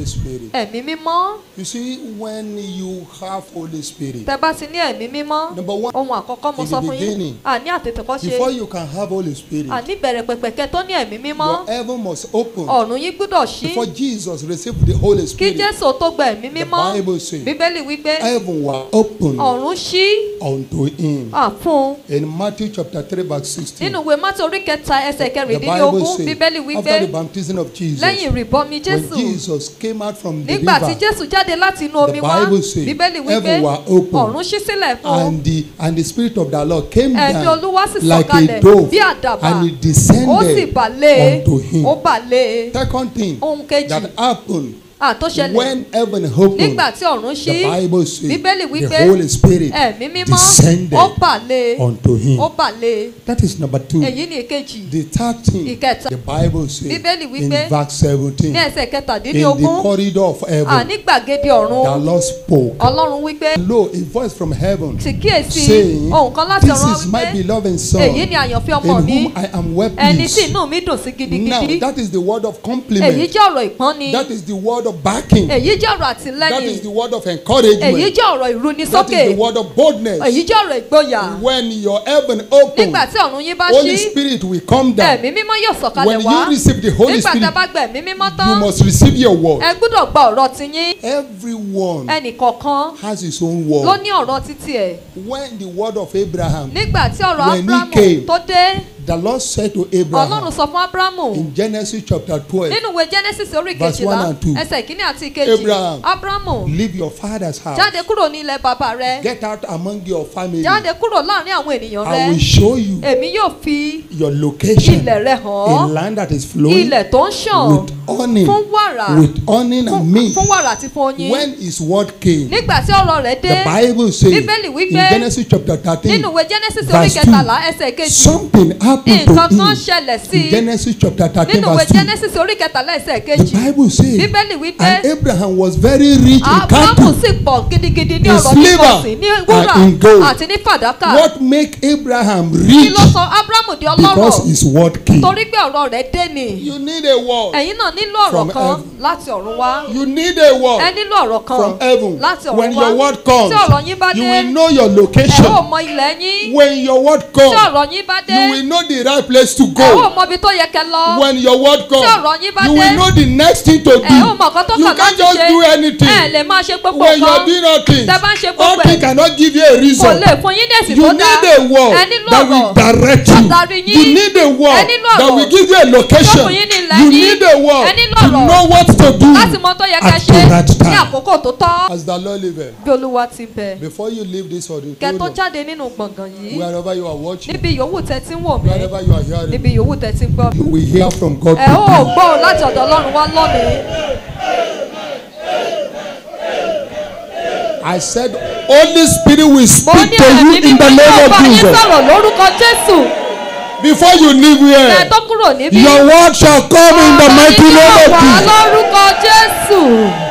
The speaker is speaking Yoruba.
Spirit. ẹ̀mí mímọ́ You see, when you have Holy Spirit, tẹ bá ti ní ẹ̀mí mímọ́ Number one, ohun àkọ́kọ́ mo in sọ the fún yín beginning, àní àtètèkọ́ ṣe before you can have Holy Spirit, àní bẹ̀rẹ̀ pẹ̀pẹ̀kẹ́ tó ní ẹ̀mí mímọ́ your heaven must open. ọ̀run yín gbúdọ̀ ṣí Before Jesus received the Holy kí Spirit, jésù tó gba ẹ̀mí mímọ́ The Bible says, bíbélì wípé heaven was open ọ̀run ṣí unto him. à fún un In Matthew chapter 3, verse 16, nínú ìwé mátí orí kẹta ẹsẹ̀ the Bible kẹrìndínlógún bíbélì says, wípé after the baptism of Jesus, lẹ́yìn ìrìbọmi when jésù Jesus came out from the nígbà tí river, jésù jáde láti inú omi The wá Bible says, bíbélì wípé heaven were open, ọ̀run ṣí sílẹ̀ fún un and the and the spirit of the Lord came ẹ̀mí down olúwa sì like sọ̀kalẹ̀ a dove bí àdàbà and he ó sì descended bà lé unto him. ó bà lé Second thing ohun kejì that happened àtúnṣẹlẹ̀ when heaven opened, nígbà tí ọ̀run the ṣí Bible says bíbélì wípé the Holy Spirit ẹ̀mí mímọ́ descended ó bà lé unto him. ó bà lé That is number two. èyí ni ìkejì The third thing Ìkẹta. the Bible says Bíbélì in wípé verse 17 ní ẹsẹ̀ in the kẹtàdínlógún corridor of heaven, àní gbàgede the ọ̀run Lord spoke. ọlọ́run wípé Lo, a voice from heaven sì kíyèsí saying, ohun kan láti This ọ̀run is my wípé beloved son èyí ni àyànfẹ́ ọmọ in mi whom I am well ẹni tí pleased. inú mi dùn sí Now, gidigidi that is the word of èyí compliment. jẹ́ ọ̀rọ̀ ìpọ́nni That is the word of backing. èyí jẹ́ ọ̀rọ̀ That àtìlẹ́yìn is the word of èyí encouragement. jẹ́ ọ̀rọ̀ That ìrúnisókè is the word of boldness. èyí jẹ́ ọ̀rọ̀ ìgboyà When your heaven opens, nígbà tí ọ̀run yín bá Holy ṣí Spirit will come down. ẹ̀mí mímọ́ yóò sọ̀kalẹ̀ When wá you receive the Holy nígbà tí a Spirit, bá gba ẹ̀mí mímọ́ you tán must receive your word. ẹ gbúdọ̀ gba ọ̀rọ̀ tiyín Everyone ẹnìkọ̀ọ̀kan has his own ló word. ní ọ̀rọ̀ títí ẹ̀ When the word of Abraham, nígbà tí ọ̀rọ̀ When he abrahamu came, tó dé the Lord said to ọlọ́run Abraham sọ fún abrahamu in Genesis chapter 12, nínú ìwé genesis orí Verse kejìlá one and two. ẹsẹ̀ ìkíní àti ìkejì Abraham. abrahamu leave your father's house, jáde kúrò ní ilẹ̀ bàbá rẹ get out among your family. jáde kúrò láàrin àwọn ènìyàn I rẹ will show you èmi yóò fi your location, ilẹ̀ rẹ hàn a ọ́ land that is flowing ilẹ̀ tó ń ṣàn with honey, fún wàrà with honey fún and milk. fún wàrà àti fún oyin When his word came, nígbà tí ọ̀rọ̀ rẹ̀ dé the Bible says Bíbélì in wípé Genesis chapter 13, nínú ìwé genesis orí verse kẹtàlá ẹsẹ̀ kejì something happened to nǹkan kan him. ṣẹlẹ̀ sí In i Genesis chapter 13, nínú ìwé verse 2, genesis orí kẹtàlá ẹsẹ̀ the kejì Bible says, bíbélì wípé and Abraham was very rich in abrahamu cattle. sì pọ̀ gidigidi ní in ọ̀rọ̀ silver nípọ̀sí ní wúrà and in gold. àti ní fàdákà What make Abraham kí rich? ló sọ abrahamu di Because ọlọ́rọ̀ his word came. torí pé ọ̀rọ̀ rẹ̀ dé ni You need a word. ẹ̀yin náà nílò ọ̀rọ̀ From kan heaven. láti ọ̀run wá You need a ẹ word nílò ọ̀rọ̀ kan from heaven. láti When ọ̀run your wá word comes, tí ọ̀rọ̀ yín bá you dé will know your ẹ ó location. mọ ilẹ̀ yín When your word tí comes, ọ̀rọ̀ yín bá dé you will know the right place to ẹ ó go. mọ ibi tó yẹ kẹ́ lọ When your word tí ọ̀rọ̀ comes, yín bá you dé will know the next thing to ẹ ó do. mọ nǹkan tó You kàn can't láti just ṣe do ẹ anything. lè máa ṣe gbogbo When you are nǹkan doing all things, tẹ bá ń ṣe all gbogbo things ẹ̀ cannot give you a kò reason. lè fún yín dèsì You tó need dáa a ẹ word nílò that will ọ̀rọ̀ direct tó you. darí yín. You need a word Ẹ nílò that ọ̀rọ̀ will give you a location. tó fún yín ní ilẹ̀ You yín. need a word Ẹ nílò to ọ̀rọ̀ know what to do láti mọ tó yẹ kẹ́ at ṣe the right ní time. àkókò tó tọ́ As the Lord liveth, bí olúwa ti bẹ̀ before you leave this kẹ́ tó auditorium, jáde nínú gbọ̀ngàn yìí wherever you are watching, níbi yòówù tẹ́ ti ń wò mí wherever you are hearing, níbi yòówù tẹ́ ti ń gbọ́ mi you will hear from God. ẹ ó gbọ́ ọ láti ọ̀dọ̀ ọlọ́run wá lónìí I said, Holy Spirit will mo speak ní to you ẹ̀mí in the mímọ́ name yóò of bá yín Jesus. sọ̀rọ̀ lórúkọ jésù Before you leave ẹ here, tó kúrò níbí your word shall come in the ọ̀rọ̀ mighty yín name yóò of wá Jesus. lórúkọ jésù